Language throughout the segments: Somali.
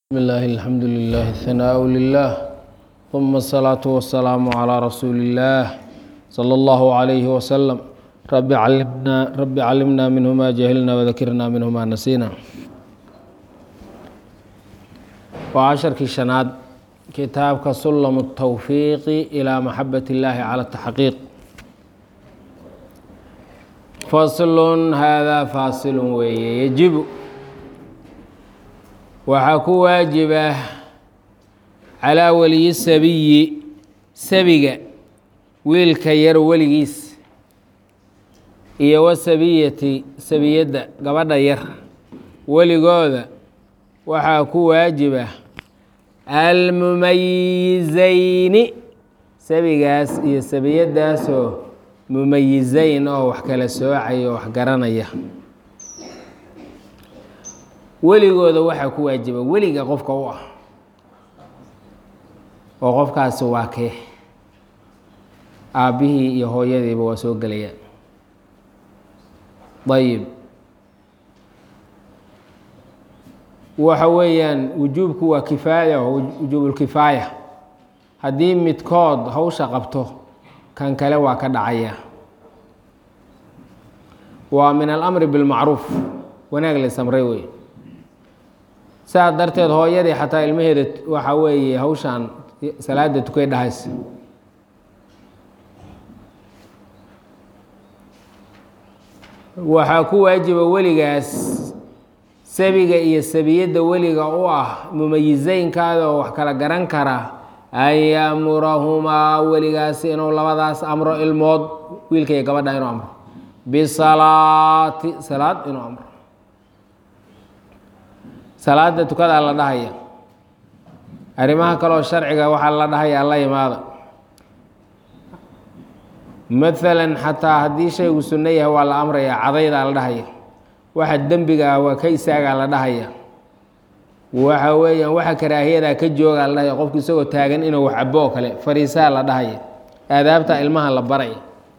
بسم الله الحمد لله الثناء لله ثم الصلاة والسلام على رسول الله صلى الله عليه وسلم رب علمنا رب علمنا منه ما جهلنا وذكرنا منه ما نسينا وعشركii شhanaad kitaabka سلم التوفيق إلى محبة الله على التحقيق فصل هذا فاصل weeye يجب waxaa ku waajiba calaa weliyi sabiyi sabiga wiilka yar weligiis iyo wasabiyati sabiyadda gabadha yar weligooda waxaa ku waajiba almumayizayni sabigaas iyo sabiyaddaasoo mumayizayn oo wax kala soocaya oo wax garanaya weligooda waxaa ku waajiba weliga qofka u ah oo qofkaasi waa kee aabbihii iyo hooyadiiba waa soo gelayaan ayib waxa weeyaan wujuubku waa kifaaya wujuubulkifaaya haddii midkood hawsha qabto kan kale waa ka dhacaya waa min alamri bilmacruuf wanaag la samray wey saas darteed hooyadii xataa ilmaheeda waxaa weeye hawshaan salaada tukay dhahaysa waxaa ku waajiba weligaas sabiga iyo sabiyadda weliga u ah mumayizeynkaada oo wax kala garan kara an yamurahumaa weligaas inuu labadaas amro ilmood wiilka iyo gabadha inuu amro bisalaati salaad inuu amro salaada tukadaa la dhahaya arrimaha kaleoo sharciga waxaa la dhahaya la imaada maalan xataa haddii shaygu sunno yahay waa la amraya cadaydaa la dhahaya waxa dembiga ah waa ka istaagaa la dhahaya waxa weeyaan waxa karaahiyadaa ka joogaa la dhahaya qofku isagoo taagan inuu wax cabo oo kale fariisaa la dhahaya aadaabta ilmaha la baraya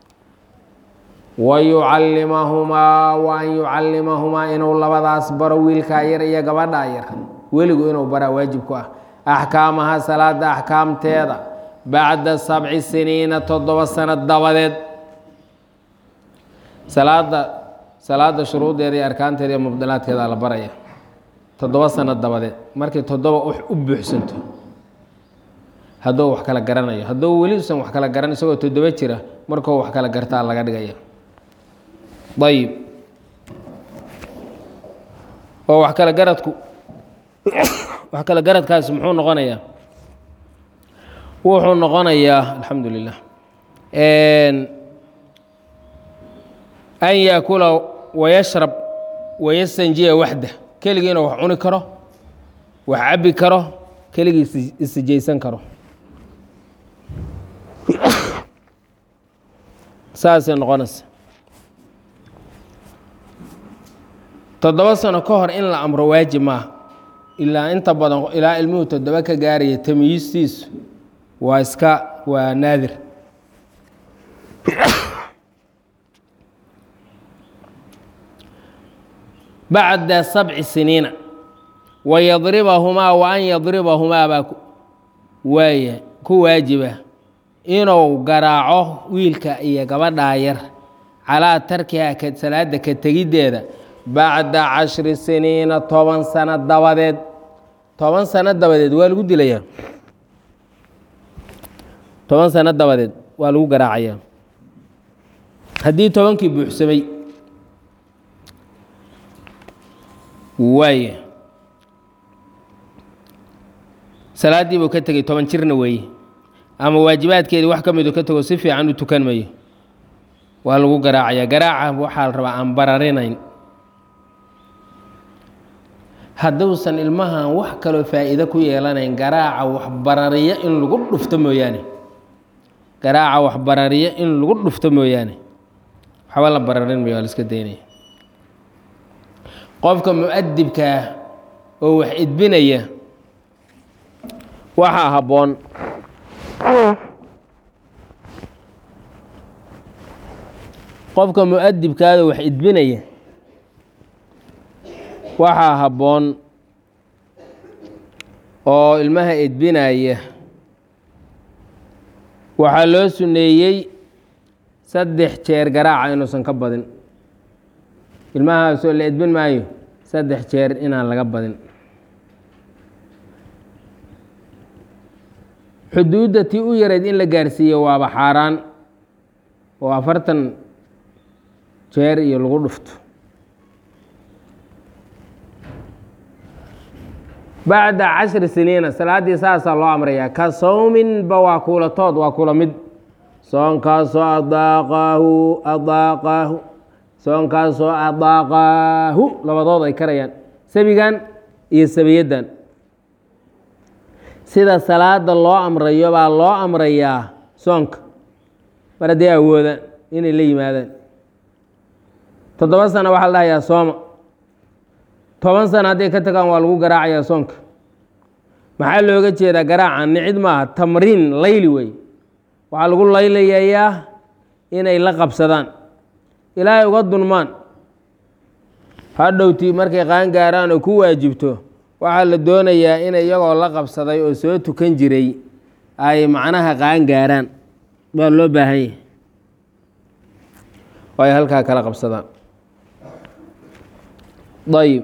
wayucallimahumaa wa an yucallimahumaa inuu labadaas baro wiilkaa yar iyo gabadhaa yar weligu inuu baraa waajib ku ah axkaamaha salaada axkaamteeda bacda sabci siniina toddoba sano dabadeed salaada salaada shuruudeeda iyo arkaanteeda iyo mubdilaadkeeda la baraya toddoba sano dabadeed markii toddoba u buuxsanto hadduu wax kala garanayo hadduu weli usan wax kala garan isagoo toddoba jira markuu wax kala gartaa laga dhigaya ayib oo wax kala garadku wax kala garadkaasi muxuu noqonayaa wuxuu noqonayaa alxamdu lilah an yaakula wayashrab wayastanjiya waxda keligii inuu wax cuni karo wax cabbi karo keligii isijaysan karo saasay noqonaysa toddoba sano ka hor in la amro waajib maaha ilaa inta badan ilaa ilmuhu toddoba ka gaaraya tamyiistiisu waa iska waa naadir bacda sabci siniina wayadribahumaa wa an yadribahumaa baa waaya ku waajiba inuu garaaco wiilka iyo gabadhaa yar calaa tarkiha salaada ka tegiddeeda bacda cashri siniina toban sano dabadeed toban sano dabadeed waa lagu dilayaa toban sano dabadeed waa lagu garaacayaa haddii tobankii buuxsamay waaya salaaddii buu ka tegey toban jirna weeye ama waajibaadkeedii wax ka midu ka tego si fiican u tukan mayo waa lagu garaacayaa garaaca waxaa la rabaa aan bararinayn hadduusan ilmahan wax kaloo faa'iido ku yeelanayn garaaca waxbarariyo in lagu dhufto mooyaane garaaca waxbarariyo in lagu dhufto mooyaane waxba la bararin mayo waa la iska daynaya qofka mu-adibkaah oo wax idbinaya waxaa habboon qofka mu-adibkaada wax idbinaya waxaa habboon oo ilmaha edbinaya waxaa loo suneeyey saddex jeer garaaca inuusan ka badin ilmahaasoo la edbin maayo saddex jeer inaan laga badin xuduudda tii u yarayd in la gaarsiiyo waaba xaaraan oo afartan jeer iyo lagu dhufto bacda cashri siniina salaaddii saasaa loo amrayaa ka sawminba waa kuulatood waa kula mid soonkaasoo adaaqaahu adaaqaahu soonkaasoo adaaqaahu labadood ay karayaan sabigan iyo sabiyaddan sida salaada loo amrayo baa loo amrayaa soonka mar hadday awoodaan inay la yimaadaan toddoba sano waxaa la dhahayaa sooma toban sano hadday ka tagaan waa lagu garaacayaa soonka maxaa looga jeedaa garaaca nicid maaha tamriin layli wey waxaa lagu laylayayaa inay la qabsadaan ilaahay uga dunmaan hadhowtii markay qaan gaaraan oo ku waajibto waxaa la doonayaa in iyagoo la qabsaday oo soo tukan jiray ay macnaha qaan gaaraan baa loo baahan yahay oo ay halkaa kala qabsadaan ayib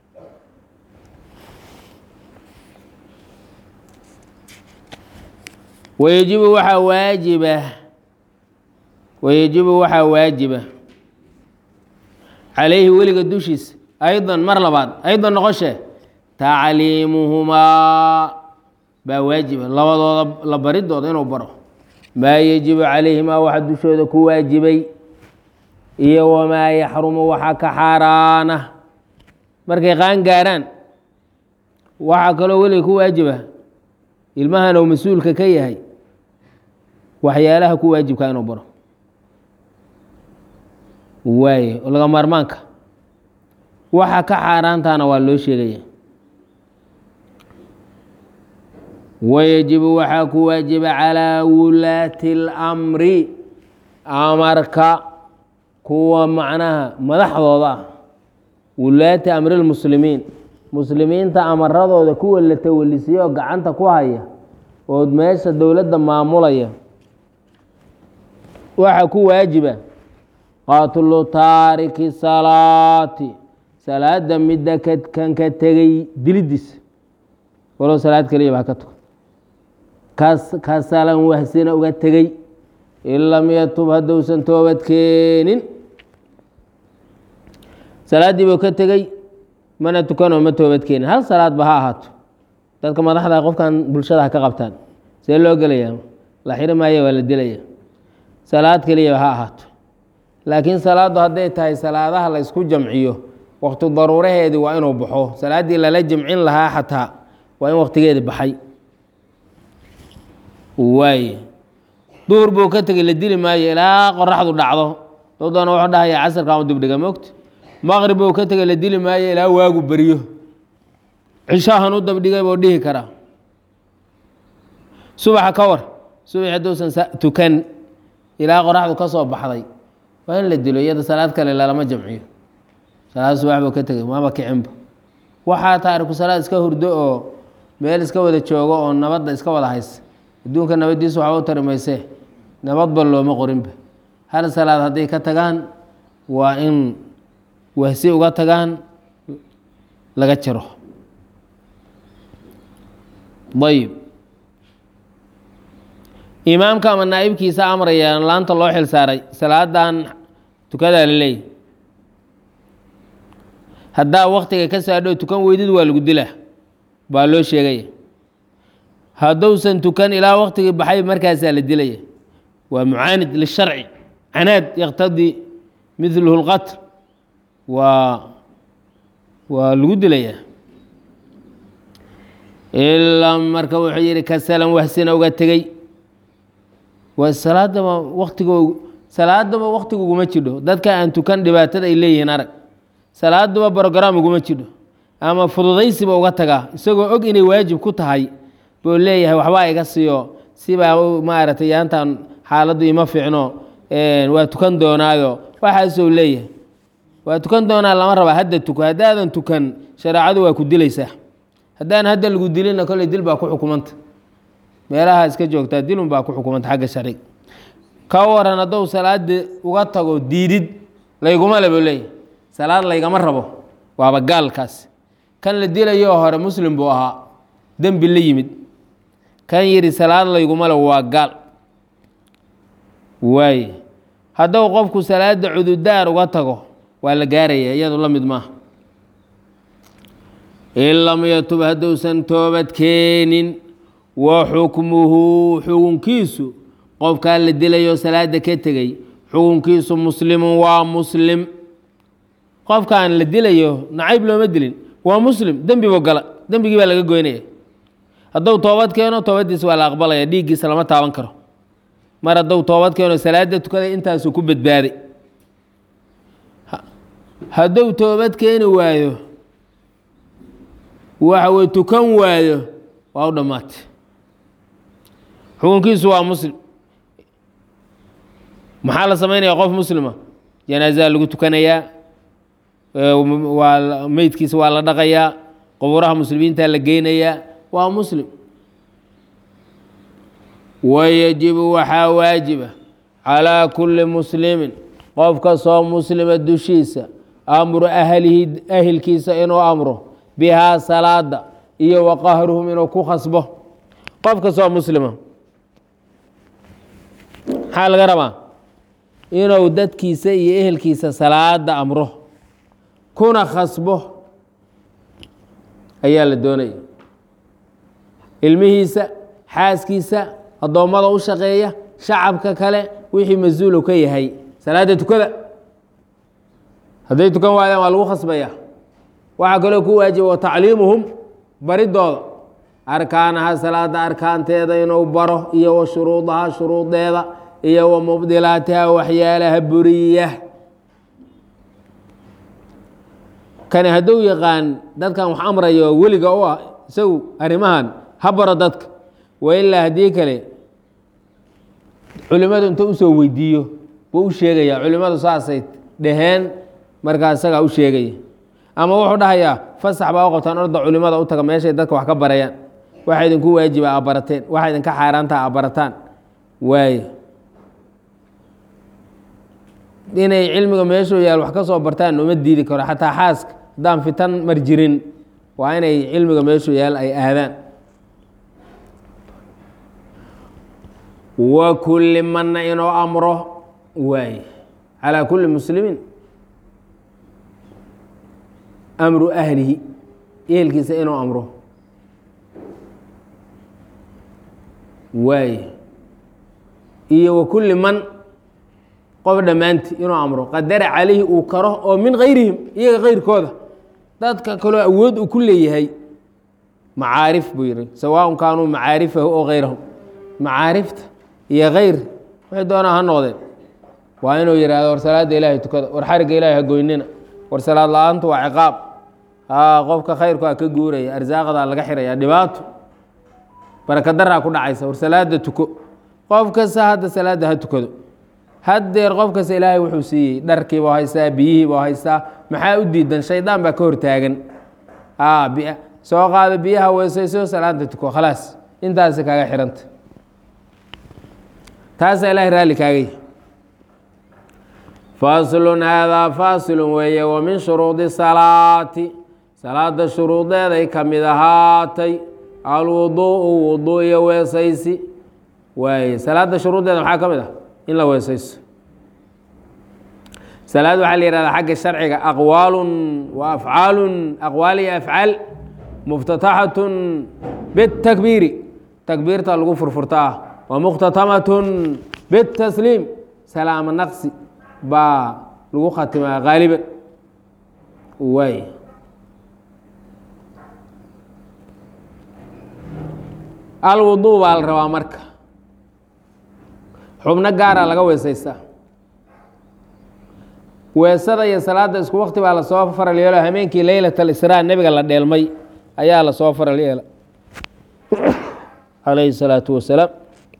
wayajibu waxaa waajiba wayajibu waxaa waajiba calayhi weliga dushiisa aydan mar labaad aydan noqoshe tacliimuhumaa baa waajiba labadooda la baridooda inuu baro maa yajibu calayhimaa waxa dushooda ku waajibay iyo wamaa yaxrumu waxa ka xaaraana markay qaan gaaraan waxaa kaloo weliga ku waajiba ilmahan uu mas-uulka ka yahay waxyaalaha ku waajibka inuu baro waaye laga maarmaanka waxa ka xaaraantaana waa loo sheegaya wayajibu waxaa ku waajiba calaa wulaati اlamri amarka kuwa macnaha madaxdooda ah wulaati amri lmuslimiin muslimiinta amaradooda kuwa la tawalisiyo oo gacanta ku haya oo meesha dowladda maamulaya waxaa ku waajiba qatlu taariki salaati salaada midda kan ka tegay dilidiisa walow salaad keliya baa ka tukan ka salan wahsina uga tegey in lam yatub haddousan toobad keenin salaaddii buu ka tegey mana tukanoo ma toobad keenin hal salaadba ha ahaato dadka madaxda qofkan bulshada ha ka qabtaan see loo gelayaa la xiri maayo waa la dilaya salaad keliya ha ahaato laakiin salaaddu hadday tahay salaadaha la ysku jamciyo waqti daruuraheedii waa inuu baxo salaaddii lala jamcin lahaa xataa waa in waqtigeedi baxay waaye duhur buu ka tegey la dili maayo ilaa qoraxdu dhacdo dad doona wuxuu dhahaya casarkan u dibdhiga mogta maqrib buu ka tegey la dili maayo ilaa waagu beriyo cishahan u dabdhigay buu dhihi karaa subaxa ka war subax hadduusan tukan ilaa qoraxdu ka soo baxday waa in la dilo iyada salaad kale lalama jamciyo salaad subax buu ka tegey maama kicinba waxaa taariku salaad iska hurdo oo meel iska wada joogo oo nabadda iska wada haysa adduunka nabaddiisa waxba u tari maysee nabadba looma qorinba hal salaad hadday ka tagaan waa in wahsi uga tagaan laga jaro ayib imaamka ama naa'ibkiisa amraya laanta loo xil saaray salaadan tukadaa la leeyahy haddaa waktiga ka saadho tukan weydid waa lagu dilaa baa loo sheegaya hadduusan tukan ilaa waktigii baxay markaasaa la dilaya waa mucaanid lisharci canaad yaqtadii midluhu lqatl waa waa lagu dilayaa ilaa marka wuxuu yihi kasalan wahsina uga tegey waa salaadaba waktigo salaadaba waktiga uguma jidho dadka aan tukan dhibaatada ay leeyihiin arag salaaduba brogram uguma jidho ama fududaysiba uga tagaa isagoo og inay waajib ku tahay buu leeyahay waxbaa iga siiyo sibaa maaragtay yaantan xaaladdu ima fiicno waa tukan doonaayo waxaasuu leeyahay waa tukan doonaa lama rabaa hadda tuko haddaadan tukan shareecadu waa ku dilaysaa haddaan hadda lagu dilina kolley dil baa ku xukumanta meelaha iska joogtaa dilun baa ku xukumanta xagga sharciga ka waran haddou salaada uga tago diidid layguma lebo leey salaad laygama rabo waaba gaalkaas kan la dilayoo hore muslim buu ahaa dembi la yimid kan yidhi salaad layguma lebo waa gaal waaye haddou qofku salaada cududaar uga tago waa la gaaraya iyadu la mid maaha in lam yatub hadduusan toobad keenin wa xukmuhu xukunkiisu qofkaa la dilayoo salaada ka tegey xukunkiisu muslimun waa muslim qofkaan la dilayo nacayb looma dilin waa muslim dembi buu gala dembigii baa laga goynaya hadduu toobad keeno toobaddiisa waa la aqbalaya dhiiggiisa lama taaban karo mar hadduu toobad keeno salaada tukaday intaasuu ku badbaaday hadduu toobad keeni waayo waxa weye tukan waayo waa u dhammaatay xukunkiisu waa muslim maxaa la samaynaya qof muslima janaasaa lagu tukanayaa waa meydkiisa waa la dhaqayaa quburaha muslimiinta la geynayaa waa muslim wayajibu waxaa waajiba calaa kulli muslimin qof kastoo muslima dushiisa amru ahlihi ahilkiisa inuu amro bihaa salaada iyo wa qahruhum inuu ku khasbo qof kastoo muslima maxaa laga rabaa inuu dadkiisa iyo ehelkiisa salaada amro kuna khasbo ayaa la doonaya ilmihiisa xaaskiisa addoommada u shaqeeya shacabka kale wixii mas-uulu ka yahay salaada tukada hadday tukan waayaan waa lagu khasbaya waxaa kaloo ku waajiba wa tacliimuhum baridooda arkaanaha salaada arkaanteeda inuu baro iyo wa shuruudaha shuruudeeda iyo wa mubdilaatiha waxyaalaha buriya kani hadduu yaqaan dadkan wax amraya oo weliga u ah isagu arrimahan ha baro dadka wa ilaa haddii kale culimmadu inta usoo weydiiyo buu u sheegaya culimmadu saasay dhaheen markaa isagaa u sheegaya ama wuxuu dhahayaa fasax baa u qabtaan orda culimmada u taga meeshay dadka wax ka barayaan waxa idinku waajiba aa barateen waxa idinka xaaraantaha aa barataan waaye inay cilmiga meeshuu yaal wax ka soo bartaan uma diidi karo xataa xaaska haddaan fitan mar jirin waa inay cilmiga meeshuu yaal ay aadaan wa kulli manna inuu amro waaye calaa kulli muslimiin amru ahlihi ehelkiisa inuu amro waaye iyo wa kulli man qof dhammaanti inuu amro qadara calayhi uu karo oo min kayrihim iyaga kayrkooda dadka kaloo awood uu ku leeyahay macaarif buu yihi sawaaun kaanuu macaarifahu oo kayrahum macaarifta iyo kayr waxay doonaa ha noqdeen waa inuu yihahdo war salaada ilaahay tukada war xarigga ilahay ha goynina war salaad la-aantu waa ciqaab haa qofka khayrku a ka guuraya arsaaqadaa laga xiraya dhibaato barakadaraa ku dhacaysa war salaada tuko qof kasta hadda salaada ha tukado haddeer qof kasta ilaahay wuxuu siiyey dharkiiba haystaa biyihiiba haystaa maxaa u diidan shaydaan baa ka hortaagan soo qaado biyaha weysayso salaada tuko khalaas intaasi kaaga xiranta taasaa ilaahay raalli kaagay faslun haadaa faasilun weeye wa min shuruudi salaati salaada shuruudeeday ka mid ahaatay alwuduu'u wuduu iyo weesaysi waaye salaada shuruuddeeda maxaa ka mid ah in la weesayso salaad waxaa la yihahdaa xagga sharciga aqwaalun wa afcaalun aqwaal iyo afcaal muftataxatun bitakbiiri takbiirta lagu furfurtaa wa mukhtatamatun bitasliim salaamo naqsi baa lagu khatimaa haaliban waay alwuduu baa la rabaa marka xubno gaara laga weesaystaa weesada iyo salaada isku wakti baa lasoo faral yeelo hameenkii leylat alisraa nebiga la dheelmay ayaa lasoo faral yeela calayhi salaatu wasalaam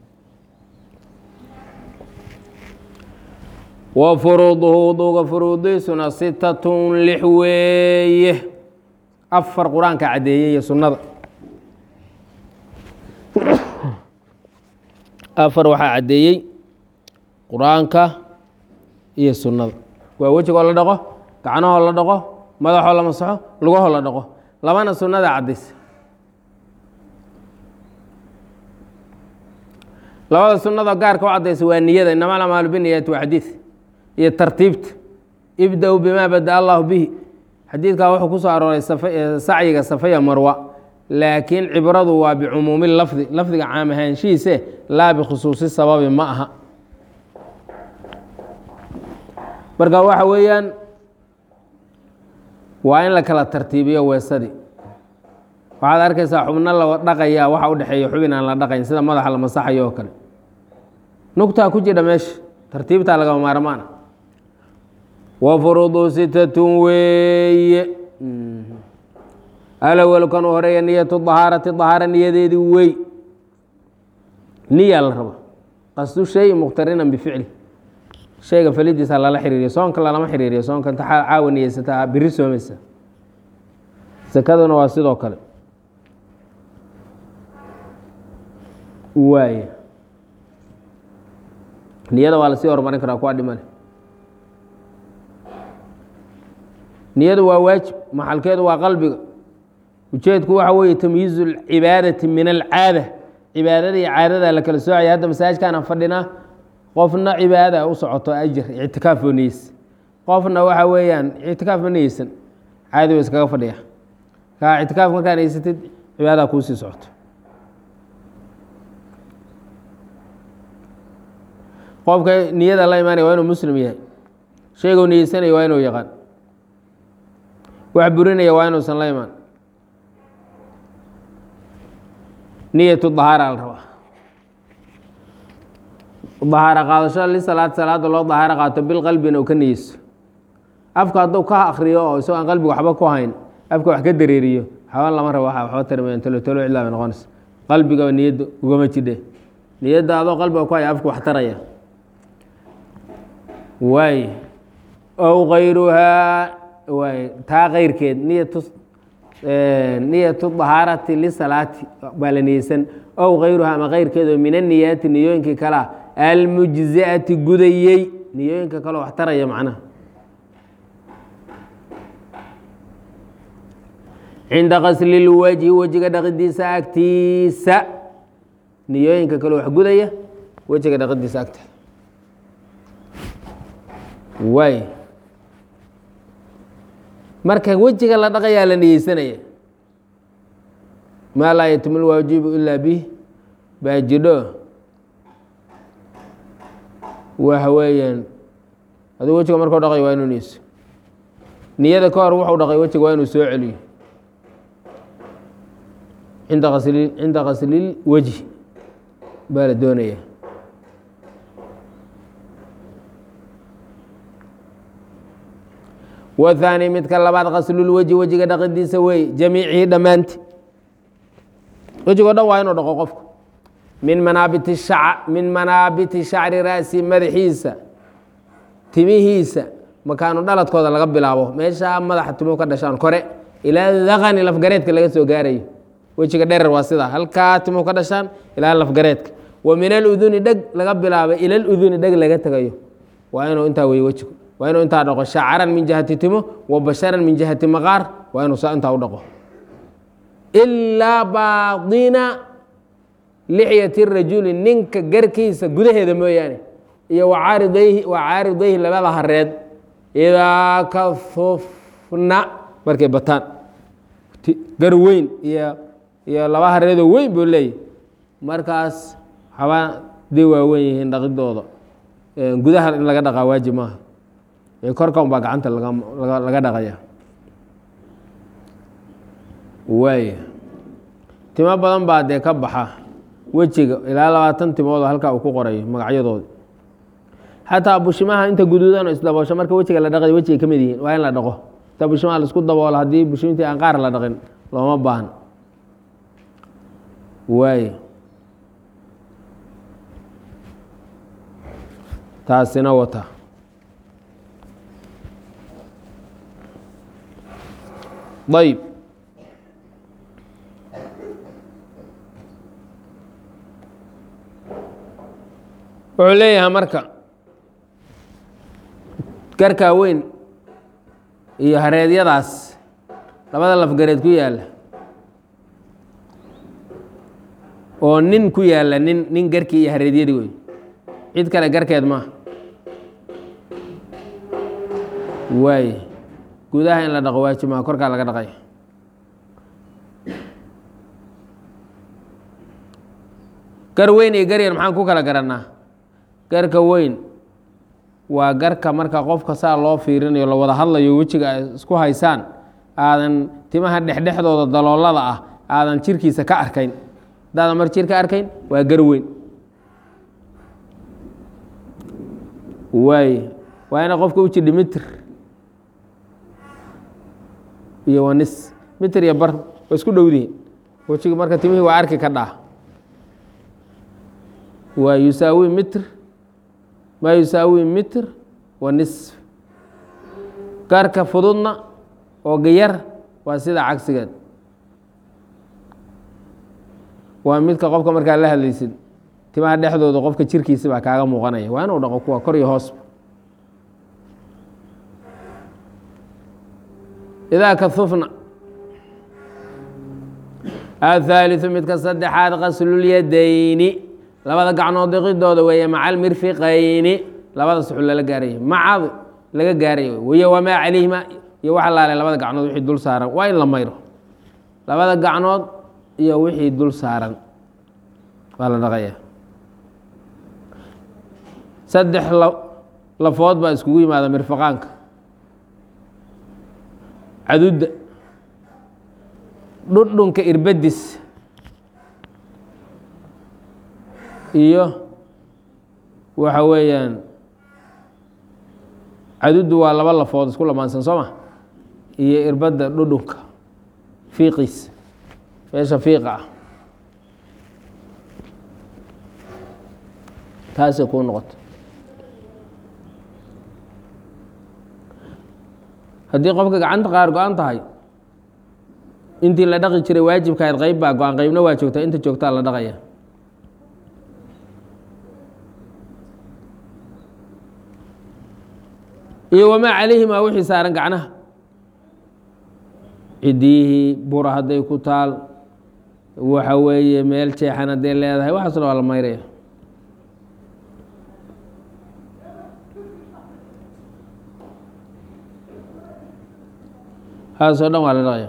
wa furuuduhu wuduuga furuudiisuna sitatun lix weeye afar qur-aanka caddeeyey iyo sunnada afar waxaa caddeeyey qur-aanka iyo sunnada waa wejigoo la dhaqo gacnahoo la dhaqo madaxoo la masaxo lugahoo la dhaqo labana sunnada caddaysa labada sunnada gaarka u caddaysa waa niyada inama alamaalu biniyati waa xadiid iyo tartiibta ibda-u bimaa bada allahu bihi xadiidkaa wuxuu ku soo arooray sacyiga safaya marwa laakiin cibradu waa bicumuumi lafdi lafdiga caam ahaanshihiise laa bikhusuusi sababi ma aha marka waxa weeyaan waa in la kala tartiibiyo weesadii waxaad arkaysaa xubno la dhaqaya waxa u dhexeeya xubin aan la dhaqayn sida madaxa la masaxayo oo kale nugtaa ku jidha meesha tartiibtaa lagama maarmaana wa furuudu sitatun weeye alawal kan u horeeya niyatu dahaarati dahaara niyadeedii wey niyaa la raba qasdu shay mukhtarinan bificli shayga falidiisa lala xiriiriyo soonka lalama xiriiriyo soonka inta caawa niyeysataa biri soomaysa sakaduna waa sidoo kale waaya niyada waa lasii horumarin karaa kuwa dhimane niyadu waa waajib maxalkeedu waa qalbiga ujeedku waxa weeye tamyiizu lcibaadati min alcaada cibaadada iyo caadada la kala soocaya hadda masaajkaana fadhinaa qofna cibaada u socoto ajir ictikaaf oo niyeysa qofna waxa weeyaan ictikaaf ma niyeysan caadi ba iskaga fadhiya kaa ictikaaf markaa niyeysatid cibaadaha kuusii socoto qofka niyada la imaanaya waa inuu muslim yahay shayguu niyeysanaya waa inuu yaqaan wax burinaya waa inuusan la imaan niyatu dahaara la rabaa dahaaro qaadasho lisalaad salaada loo dahaaro qaato bilqalbina uu ka niyeyso afka hadduu ka akriyo oo isagoo aan qalbiga waxba ku hayn afka wax ka dareeriyo waxba lama rabo waa waxba tarmayan tolo tolo cidlaa bay noqonaysa qalbigaba niyadda ugama jidhe niyadda adoo qalbiga ku haya afka wax taraya waay ow kayruhaa waay taa keyrkeed niyatu niyatu dahaarati lisalaati baa la niyeysan ow kayruhaa ama keyrkeed oo min aniyaati niyooyinkii kalea almujziati gudayey niyooyinka kaleo wax taraya macnaha cinda qasli lwajhi wejiga dhaqidiisa agtiisa niyooyinka kaleo wax gudaya wejiga dhaqidiisa agteeda waay marka wejiga la dhaqayaa la niyeysanaya maa laa yatimu lwaajibu ilaa bih baa jidho waxa weeyaan aduu wejiga markuu dhaqay waa inuu niyeyso niyada ka hor wuxuu dhaqay wejiga waa inuu soo celiyo cinda asli cinda kaslil wejhi baa la doonaya wthaani midka labaad kaslulwejhi wejiga dhaqidiisa wey jamiicihi dhammaanti wejigoo dhan waa inuu dhaqo qofku min manaabiti shac min manaabiti shacri ra'si madaxiisa timihiisa makaanu dhaladkooda laga bilaabo meeshaa madaxa timuhu ka dhashaan kore ilaa daqani lafgareedka laga soo gaarayo wejiga dherer waa sidaa halkaa timuhu ka dhashaan ilaa lafgareedka wa min aluduni dheg laga bilaabo ila luduni dheg laga tegayo waa inuu intaa wey wejigu waa inuu intaa dhaqo shacaran min jihati timo wa basharan min jihati maqaar waa inuu saa intaa u dhaqo ilaa baaina lixyati rajuli ninka garkiisa gudaheeda mooyaane iyo wacaaridayhi wacaaridayhi labada hareed idaa kahufna markay bataan gar weyn iyo iyo laba hareedoo weyn buu leeyahy markaas waxbaa day waaweyn yihiin dhaqidooda gudaha in laga dhaqaa waajib maaha korka un baa gacanta laga dhaqaya waaya timo badan baa dee ka baxa wejiga ilaa labaatan timoodoo halkaa uu ku qorayo magacyadooda xataa bushimaha inta guduudan oo isdaboosho marka wejiga la dhaqay wejiga ka mid yihiin waa in la dhaqo inta bushimaha laisku daboola haddii bushimintii aan qaar la dhaqin looma baahan waaya taasina wata ayb wuxuu leeyahay marka garkaa weyn iyo hareedyadaas labada lafgareed ku yaalla oo nin ku yaalla nin nin garkii iyo hareedyadii wey cid kale garkeed maaha waaye gudaha in la dhaqo waajib maa korkaa laga dhaqaya gar weyn iyo gar yar maxaan ku kala garannaa garka weyn waa garka marka qofka saa loo fiirinayo la wada hadlayo wejiga ay isku haysaan aadan timaha dhexdhexdooda daloolada ah aadan jirkiisa ka arkayn haddaadan mar jir ka arkayn waa gar weyn waaye waa ina qofka u jidhi mitr iyo wanis mitr iyo bar waa isku dhowdihin wejiga marka timihii waa arki ka dhaa waa yusaawi mitr maa yusaawi mitr wa nisf gaarka fududna oo gayar waa sida cagsigeed waa midka qofka markaa la hadlaysid timaha dhexdooda qofka jirkiisa baa kaaga muuqanaya waa inuu dhaqo kuwa kor iyo hoosba idaa kahufna athaaliثu midka saddexaad qaslulyadayni labada gacnood diqidooda weeye maca almirfiqayni labada suxul lala gaaraya macad laga gaaraya wey wamaa calayhima iyo waxa laalay labada gacnood wixii dul saaran waa in la mayro labada gacnood iyo wixii dul saaran waa la dhaqaya saddex lafood baa iskugu yimaada mirfaqaanka cadudda dhudhunka irbadis iyo waxa weeyaan caduddu waa laba lafood isku lamaansan soo ma iyo irbadda dhudhunka fiiqiis meesha fiiqa ah taasay kuu noqoto haddii qofka gacanta qaar go-an tahay intii la dhaqi jiray waajibkahayd qeyb baa go-an qeybna waa joogtaa inta joogtaa la dhaqaya iyo wamaa calayhimaa wixii saaran gacnaha cidiyihii bura hadday ku taal waxa weeye meel jeexan hadday leedahay waxaasna waa la mayraya haasoo dhan waa la dhaqaya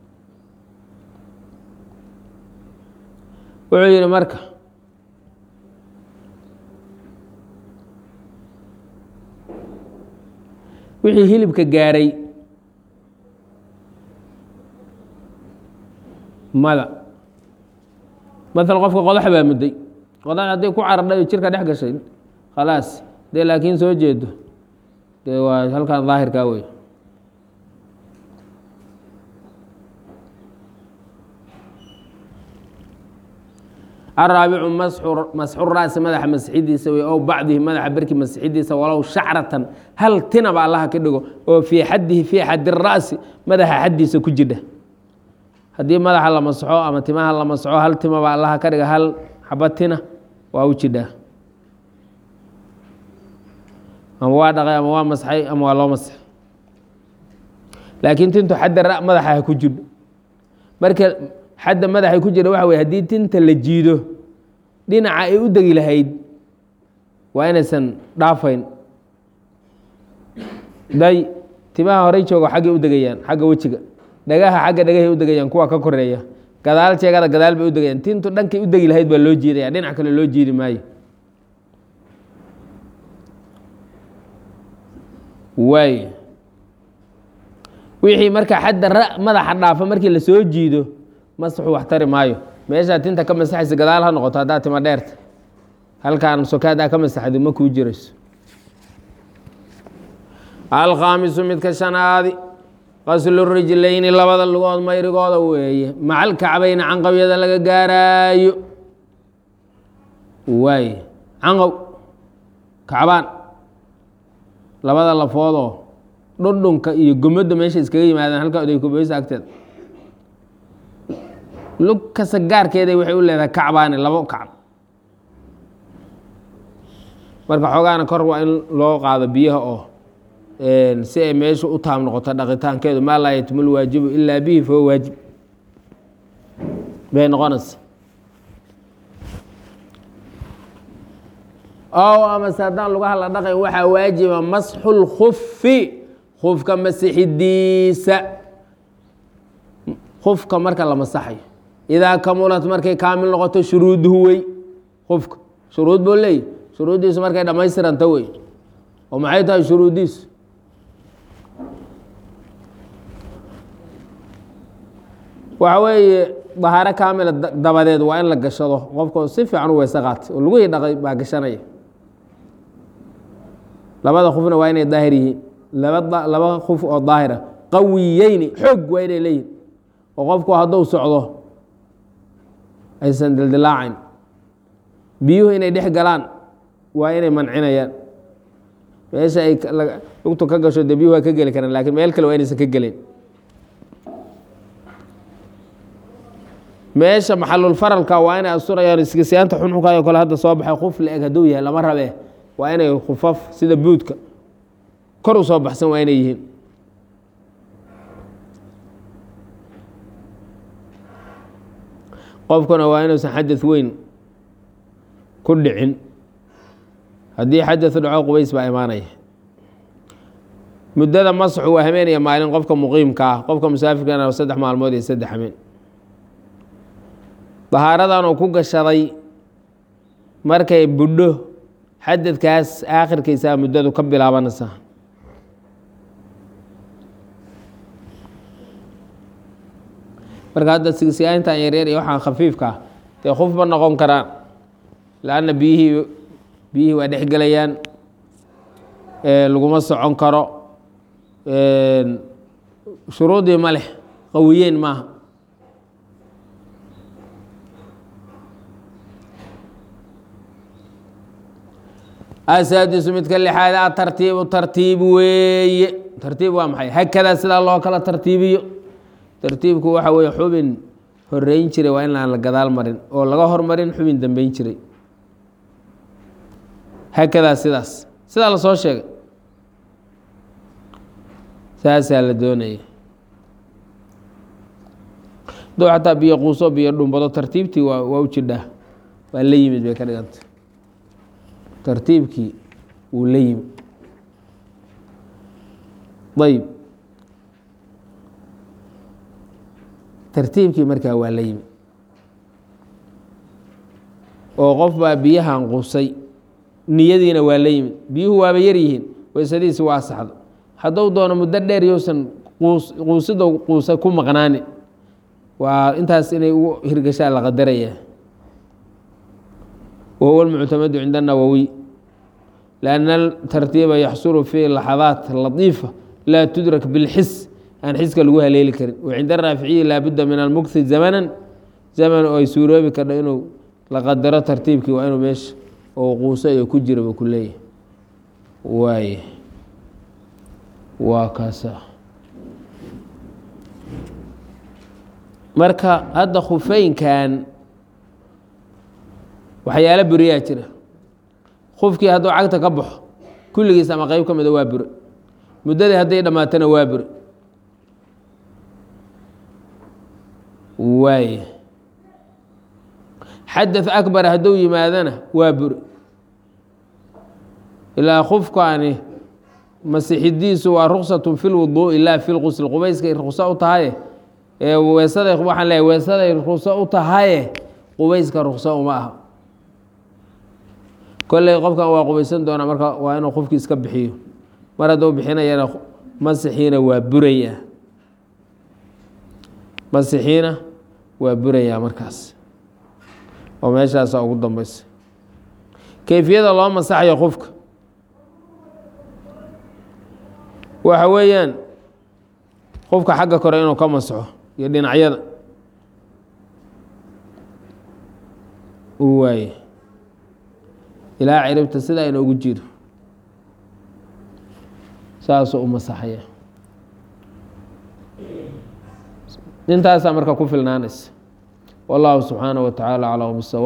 wuxuu yidhi marka wixii hilibka gaaray mada maala qofka qodax baa mudday qodax hadday ku caradhay oo jirka dhex gashay khalaas dee laakiin soo jeedo dee waa halkan daahirkaa wey araabicu masxu raasi madaxa masxidiisa wey ow bacdihi madaxa berki masxidiisa walow shacratan hal tinaba allaha ka dhigo oo fii xaddihi fii xaddi ra'si madaxa xaddiisa ku jidha haddii madaxa la masxo ama timaha la masxo hal timaba allaha ka dhiga hal xaba tina waa u jidhaa ama waa dhaqay ama waa masxay ama waa loo masxay laakiin tintu xadda ra madaxa ha ku jidho marka xadda madaxay ku jira waxa wey haddii tinta la jiido dhinaca ay u degi lahayd waa inaysan dhaafayn day timaha horey joogo xaggay u degayaan xagga wejiga dhagaha xagga dhagahay u degayaan kuwa ka koreeya gadaal jeegada gadaal bay u degayaan tintu dhankay u degi lahayd baa loo jiidaya dhinac kale loo jiidi maayo waay wixii marka xadda ra madaxa dhaafa markii la soo jiido masaxu wax tari maayo meeshaa tinta ka masaxaysa gadaal ha noqoto haddaa tima dheerta halkaan sokaad aa ka masaxdo ma kuu jirayso alkhaamisu midka shanaadi qaslu rijlayni labada lugood mayrigooda weeye macal kacbayna canqawyada laga gaaraayo waaye canqow kacbaan labada lafoodoo dhundhunka iyo gomadda meesha iskaga yimaadaan halka oday kubaysa agteeda lug kasta gaarkeeda waxay u leedahay kacbaani labo kacb marka xoogaana kor waa in loo qaado biyaha oo si ay meesha u taam noqoto dhaqitaankeedu maa laa yatmul waajibu ilaa bihi fahuwa waajib bay noqonaysa ow amase haddaan lugaha la dhaqayn waxaa waajiba masxu lkufi kufka masixidiisa kufka marka la masaxayo idaa kamulat markay kaamil noqoto shuruuduhu wey kufka shuruud buu leeyahy shuruuddiisu markay dhammaystiranta wey oo maxay tahay shuruuddiisu waxa weeye dahaaro kaamila dabadeed waa in la gashado qofka si fiican u weyse qaatay oo lugihii dhaqay baa gashanaya labada kufna waa inay daahir yihiin laba laba kuf oo daahira qawiyeyni xoog waa inay leeyihin oo qofku hadduu socdo aysan dildilaacayn biyuhu inay dhex galaan waa inay mancinayaan meesha ay lugtu ka gasho dee biyuhu waa ka geli karaan lakiin meel kale waa inaysan ka gelin meesha maxalulfaralka waa inay asturayaan iskisiyaanta xunxunkayo kale hadda soo baxay kuf la eg hadduu yahay lama rabe waa inay khufaf sida buudka kor u soo baxsan waa inay yihiin qofkuna waa inuusan xadad weyn ku dhicin haddii xadadu dhaco qubays baa imaanaya muddada masxu waa hameenaya maalin qofka muqiimka ah qofka musaafirkana saddex maalmood iyo saddex hameen dahaaradan uu ku gashaday markay budho xadadkaas aakhirkiisaa muddadu ka bilaabanaysaa marka hadda sigsiyaantan yaryar iyo waxaan khafiifka ah dee khufba noqon karaan laanna biyihii biyihii waa dhex gelayaan laguma socon karo shuruudii ma leh qawiyeen maaha asaadisu midka lixaad a tartiibu tartiib weeye tartiib waa maxay hakadaa sidaa loo kala tartiibiyo tartiibku waxa weeye xubin horeyn jiray waa in aan la gadaal marin oo laga hormarin xubin dambeyn jiray hakadaa sidaas sidaa lasoo sheegay saasaa la doonaya duu xataa biyo quuso biyo dhumbado tartiibtii waa waa u jidhaa waa la yimid bay ka dhiganta tartiibkii wuu la yimi ayb tartiibkii markaa waa la yimi oo qof baa biyahan qusay niyadiina waa la yimid biyuhu waaba yar yihiin weysadiisi waa saxdo hadduu doono muddo dheer yousan quusida quusa ku maqnaani waa intaas inay ugu hirgashaa la qadaraya wahuwa اlmuctamadu cinda الnawowiy لأn الtartiiba yaxsulu fi laxadaat latiifa laa tudrak biاlxis aan xiska lagu haleeli karin wacinda raaficiyi laabudda min almukhi zamana zaman oo ay suuroobi kardho inuu la qadaro tartiibkii waa inuu meesha oo quuso iyo ku jiraba ku leeyahay waay waa kaasa marka hadda khufeynkan waxyaalo buriyaa jira khufkii hadduu cagta ka baxo kulligiis ama qeyb ka mida waa bure muddadii hadday dhammaatana waa bure waay xadaث akbar hadduu yimaadana waa bure ilaa khufkaani masixidiisu waa ruksatu fi lwuduu'i laa fi lqusl qubayskay rukso u tahaye weesaday waxaan leeyahy weesaday rukso u tahaye qubayska rukso uma aha kolley qofkan waa qubaysan doonaa marka waa inuu qofkii iska bixiyo mar hadduu bixinayana masixiina waa buraya masixiina waa burayaa markaas oo meeshaasa ugu dambeysa keyfiyada loo masaxayo qofka waxa weeyaan qofka xagga kore inuu ka masaxo iyo dhinacyada uu waaye ilaa ciribta sidaa inoogu jiro saasuu u masaxaya intaasaa marka ku filnaanaysa wallahu subxaanaه wa tacaala aclam bsawa